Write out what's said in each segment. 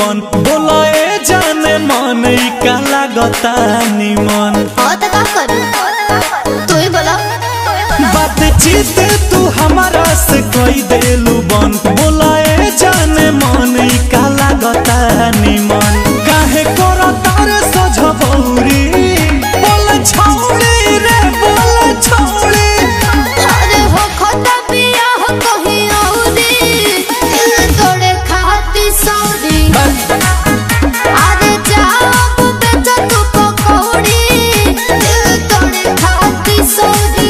बन बोला ए जाने मन ई का लागता निमन हाँ तो का करूँ तू ही बोला बातचीत तू हमारा से कोई देलू बन बोला ए जाने मन ई का लागता निमन काहे करो तारे सजबौरी बोल छौड़ी रे बोल छौड़ी अरे हो खता पिया हो कहीं औरी दिल तोड़े खाती सौरी अरे जाओ बेटा तू पकौड़ी दिल तोड़े खाती सौरी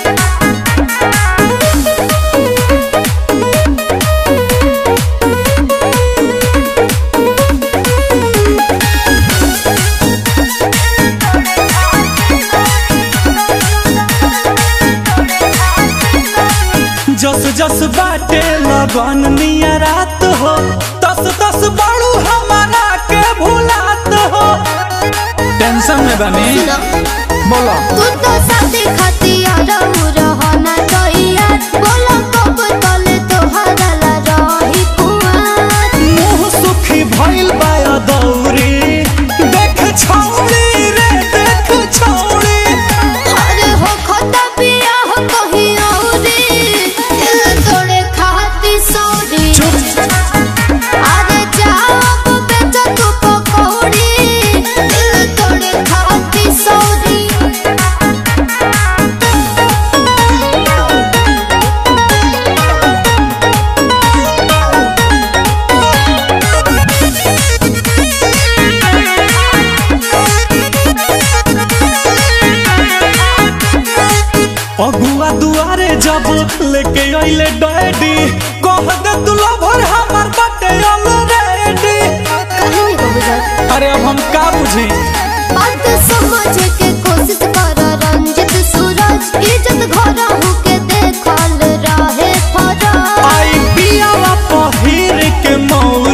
जस जस बाटे लगन निया रात हो तस तस बड़ू हमारा के भुलात हो टेंशन में बनी सुनो बोलो तू तो साथी खाती रहू रहना तैया बोला कब तले तोहरा ला रही कुआं मुंह सुखी भइल बाया दौरी देख छौड़ी रे देख छौड़ी अरे हो खता पिया हो कहीं औरी दिल तोड़े खाती सौरी अरे जाओ बेटा तू पकौड़ी दिल तोड़े खाती सौरी अगुआ दुआरे जब लेके अइले डैडी कह दे तू लभर हमर बटे ऑलरेडी कहीं नहीं हो बुझल अरे अब हम का बुझी बात समझ के कोशिश कर रंजित सूरज इज्जत घर होके देखल रहे फरज आई पियावा पहिर के मौज